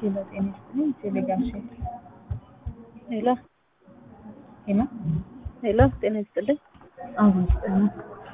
ሄሎ ጤና ይስጥልኝ ቴሌግራም ሼር ሄሎ ሄሎ ሄሎ ጤና ይስጥልኝ። አሁን ይስጥልኝ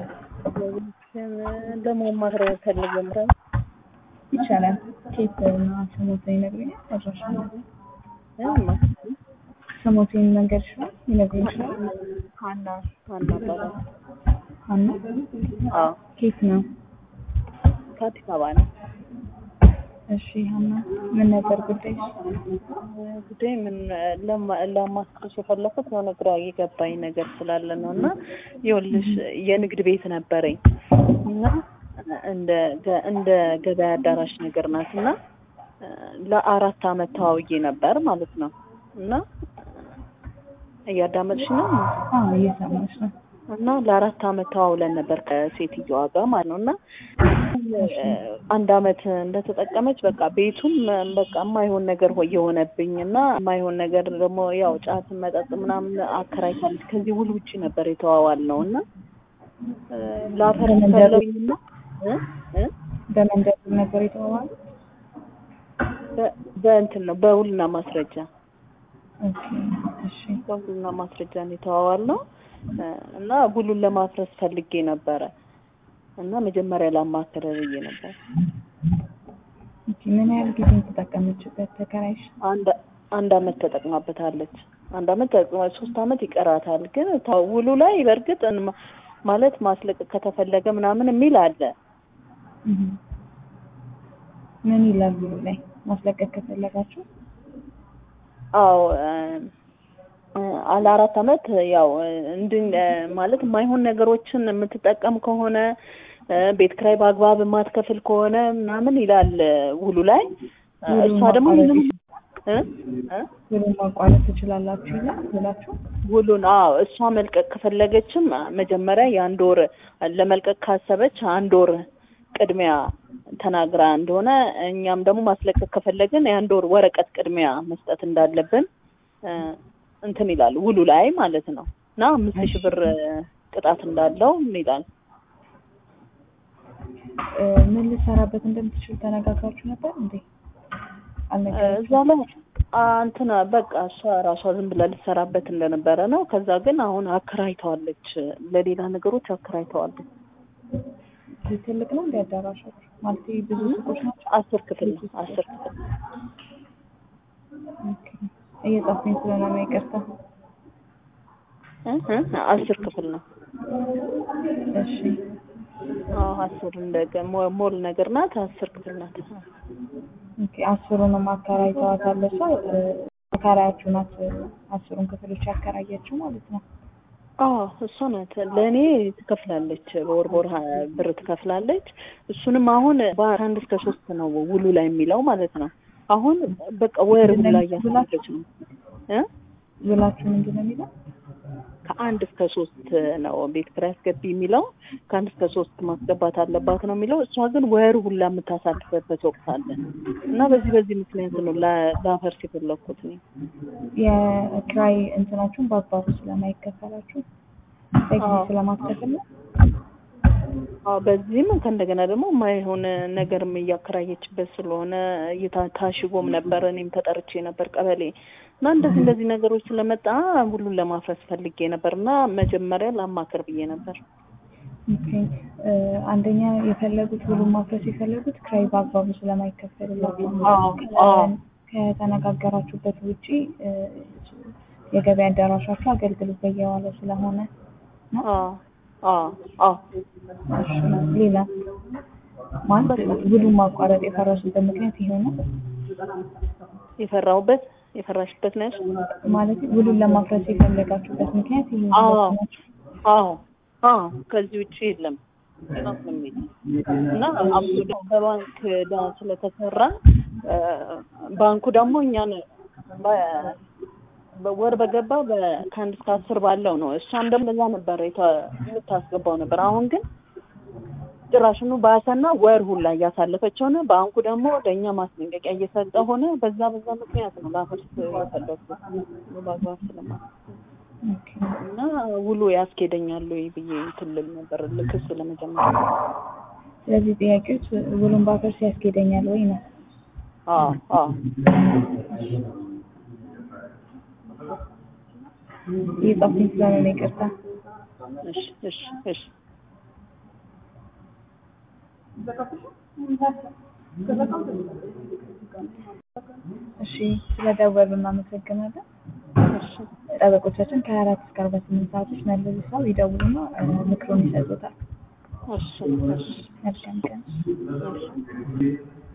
ለማማከር ፈልጌ ነበር። ይቻላል ኬት እና ስሞትን ይነግሩኛል አድራሻ እማ ስሞትን መንገድ ይችላል ይነግሩኝ ይችላል ሀና ሀና እባላለሁ። ሀና አዎ ኬት ነው ከአዲስ አበባ ነው። እሺ ሀና ምን ነበር ጉዳይ ጉዳይ ምን ለማ- ለማስታወስ የፈለኩት የሆነ ግራ የገባኝ ነገር ስላለ ነው እና ይኸውልሽ የንግድ ቤት ነበረኝ እና እንደ ገ- እንደ ገበያ አዳራሽ ነገር ናት እና ለአራት አመት ተዋውዬ ነበር ማለት ነው እና እያዳመጥሽ ነው አዎ እየሰማች ነው እና ለአራት አመት ተዋውለን ነበር ከሴትዮዋ ጋር ማለት ነው እና አንድ አመት እንደተጠቀመች በቃ ቤቱም በቃ የማይሆን ነገር ሆ- የሆነብኝ እና የማይሆን ነገር ደግሞ ያው ጫት መጠጥ ምናምን አከራይታለች ከዚህ ውል ውጭ ነበር የተዋዋል ነው እና ላፈር በመንደር- ፈለኝና እ እ በመንደር ነበር የተዋዋሉ በ- በእንትን ነው በውልና ማስረጃ ኦኬ እሺ በውልና ማስረጃ ነው የተዋዋል ነው እና ውሉን ለማፍረስ ፈልጌ ነበረ እና መጀመሪያ ላማከረ ብዬ ነበር ኦኬ ምን ያህል ጊዜ ተጠቀመችበት ተከራይሽ አንድ አንድ አመት ተጠቅማበታለች። አንድ አመት ተጠቅማ ሶስት አመት ይቀራታል። ግን ታ- ውሉ ላይ በእርግጥ እንማ- ማለት ማስለቀቅ ከተፈለገ ምናምን የሚል አለ። እህ ምን ይላል ብሎ ላይ ማስለቀቅ ከፈለጋችሁ አዎ አለ አራት አመት ያው እንድን ማለት የማይሆን ነገሮችን የምትጠቀም ከሆነ እ፣ ቤት ክራይ በአግባብ የማትከፍል ከሆነ ምናምን ይላል ውሉ ላይ እ፣ ውሉን እሷ ደግሞ ማቋረጥ ምንም እ እ ውሉን ማቋረጥ ትችላላችሁ ይላል ብላችሁ ውሉን አዎ እሷ መልቀቅ ከፈለገችም መጀመሪያ የአንድ ወር ለመልቀቅ ካሰበች አንድ ወር ቅድሚያ ተናግራ እንደሆነ እኛም ደግሞ ማስለቀቅ ከፈለግን የአንድ ወር ወረቀት ቅድሚያ መስጠት እንዳለብን እ፣ እንትን ይላል ውሉ ላይ ማለት ነው እና አምስት ሺህ ብር ቅጣት እንዳለው ይላል። እ፣ ምን ልሰራበት እንደምትችል ተነጋግራችሁ ነበር እንዴ አልነገራችሁም? እዛ ላይ አ፣ እንትን በቃ እሷ ራሷ ዝም ብላ ልትሰራበት እንደነበረ ነው። ከዛ ግን አሁን አከራይተዋለች፣ ለሌላ ነገሮች አከራይተዋለች። ትልቅ ነው እንደ አዳራሻችሁ ማለት ብዙ ሱቆች ናቸው አስር ክፍል ነው። አስር ክፍል ኦኬ። እየጻፍኩኝ ስለሆነ ነው ይቅርታ እ እ አስር ክፍል ነው። እሺ አዎ አስር እንደ ገ- ሞ- ሞል ነገር ናት። አስር ክፍል ናት። ኦኬ አስሩንም አከራይተዋታል እሷ እ፣ አከራያችሁ ናት አስሩን ክፍሎች ያከራየችው ማለት ነው አዎ እሷ ናት። ለእኔ ትከፍላለች፣ በወር በወር ሀ- ብር ትከፍላለች። እሱንም አሁን በአንድ እስከ ሶስት ነው ውሉ ላይ የሚለው ማለት ነው። አሁን በቃ ወር ሁላ እያሳለች ነው እ ውላችሁ ምንድን ነው የሚለው ከአንድ እስከ ሶስት ነው ቤት ኪራይ አስገቢ የሚለው ከአንድ እስከ ሶስት ማስገባት አለባት ነው የሚለው። እሷ ግን ወር ሁላ የምታሳልፍበት ወቅት አለ እና በዚህ በዚህ ምክንያት ነው ላ- ላፈርስ የፈለኩት እኔ። የኪራይ እንትናችሁን በአግባቡ ስለማይከፈላችሁ በጊዜ አዎ። ስለማትከፍል ነው አዎ በዚህም ከእንደገና ደግሞ የማይሆን ነገርም እያከራየችበት ስለሆነ እየታ- ታሽጎም ነበር። እኔም ተጠርቼ ነበር ቀበሌ እና እንደዚህ እንደዚህ ነገሮች ስለመጣ ሁሉን ለማፍረስ ፈልጌ ነበር እና መጀመሪያ ላማከር ብዬ ነበር። ኦኬ እ፣ አንደኛ የፈለጉት ውሉን ማፍረስ የፈለጉት ኪራይ በአግባቡ ስለማይከፈልላቸው ነው። አዎ አዎ ከተነጋገራችሁበት ውጪ እ፣ የገበያ አዳራሻችሁ አገልግሎት በየዋለ ስለሆነ ነው። አዎ አዎ አዎ እሺ፣ ሌላ ማለት ውሉን ማቋረጥ የፈረሱበት ምክንያት ይሄ ነው የፈራሁበት የፈራሽበት ነሽ? ማለት ውሉን ለማፍረስ የፈለጋችሁበት ምክንያት ይሄ ነው አዎ ናቸው። አዎ አዎ ከዚህ ውጭ የለም ነው የሚል እና አብሶ ደግሞ በባንክ ዕዳ ስለተሰራ እ፣ ባንኩ ደግሞ እኛን በ- በወር በገባ በ- ከአንድ እስከ አስር ባለው ነው። እሷም ደግሞ በዛ ነበር የተ- የምታስገባው ነበር። አሁን ግን ጭራሽኑ ባሰና ወር ሁላ እያሳለፈች ሆነ። ባንኩ ደግሞ ለእኛ ማስጠንቀቂያ እየሰጠ ሆነ። በዛ በዛ ምክንያት ነው ላፈርስ የፈለኩት በአግባብ ስለማ ኦኬ። እና ውሉ ያስኬደኛል ወይ ብዬ እንትን ልል ነበር ክስ ለመጀመር። ስለዚህ ጥያቄዎች ውሉን ባፈርስ ያስኬደኛል ወይ ነው? አዎ አዎ እየጻፍኩኝ ስለሆነ ነው ይቅርታ። እሺ እሺ እሺ እሺ ስለደወሉ እናመሰግናለን። እሺ ጠበቆቻችን ከሀያ አራት እስከ አርባ ስምንት ሰዓቶች መልሰው ይደውሉና እ፣ ምክሩን ይሰጡታል። እሺ እሺ መልካም ቀን። እሺ